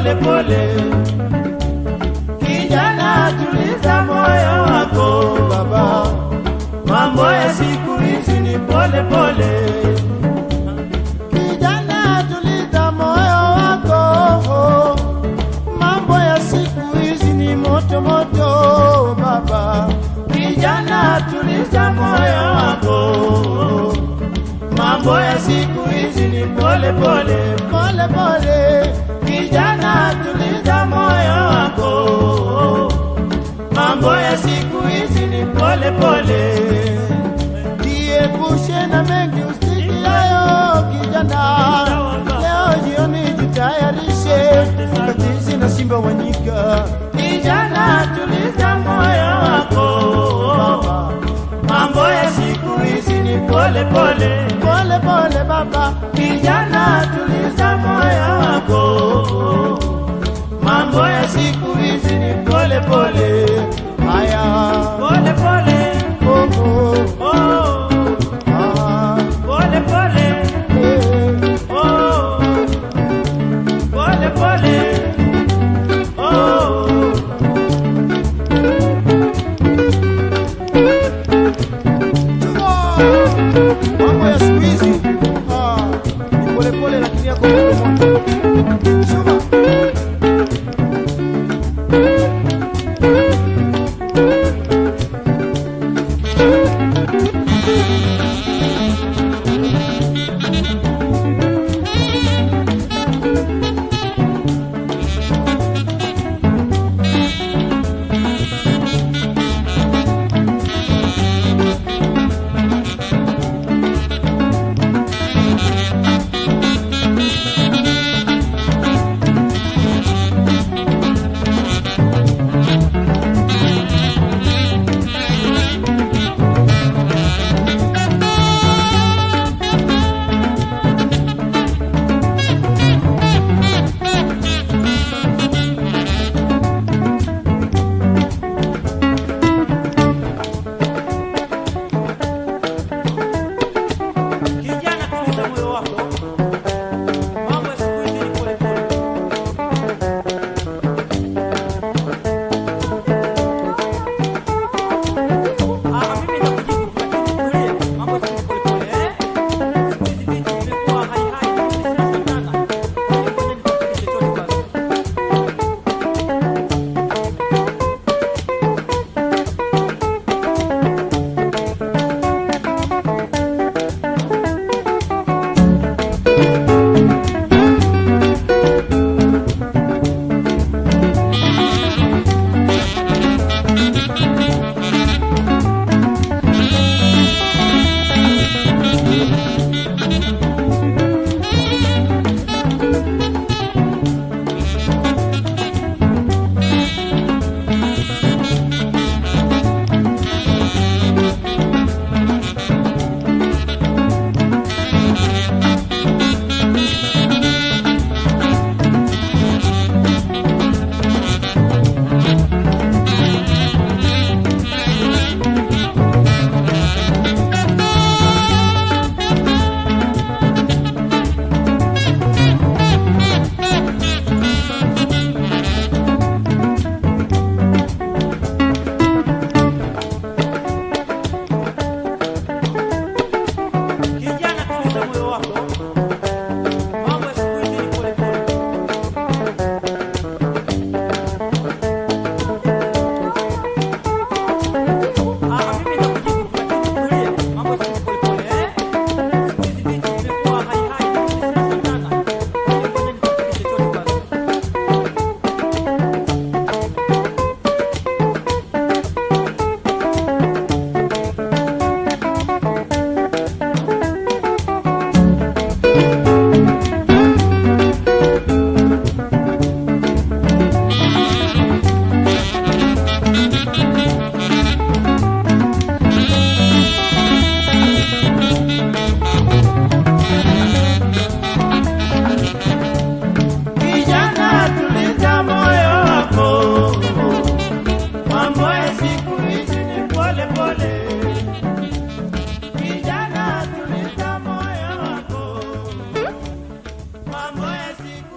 pole pole. Kijana, tuliza moyo wako baba, mambo ya siku hizi ni pole pole. Kijana, tuliza moyo wako, mambo ya siku hizi ni moto moto baba. Kijana, tuliza moyo wako, mambo ya siku hizi ni pole pole pole pole. Kijana, tuliza moyo wako, mambo ya siku hizi ni pole pole. Jiepushe na mengi usikiayo kijana, leo jioni jitayarishe katizi na simba wanyika. Kijana, tuliza moyo wako, mambo ya siku hizi ni pole pole pole pole baba. Kijana, tuliza moyo wako, mambo ya siku hizi ni pole pole. Haya, pole pole, oh, oh, oh. Ah, pole pole, eh, oh, pole pole, oh. Mambo ya siku hizi ah, ni polepole lakini yako moto moto. Shuma. Kijana, tuliza moyo wako, mambo ya siku hizi ni pole pole. Ah, mimi nakujibu tu, lakini tulia, mambo ya siku hizi pole pole, eh? Siku hizi vitu vimekuwa hai hai, mimi sina sana. Ngoja nikufikishe chochote kwanza. Kijana, tuliza moyo wako, mambo ya siku hizi ni pole pole. Ah, mimi nakujibu tu, lakini tulia, mambo ya siku hizi pole pole, eh? Siku hizi vitu vimekuwa hai hai, mimi sina sana. Ngoja nikufikishe chochote kwanza. Kijana, tuliza moyo wako, mambo ya siku hizi ni pole pole. Kijana, tuliza moyo wako, mambo ya siku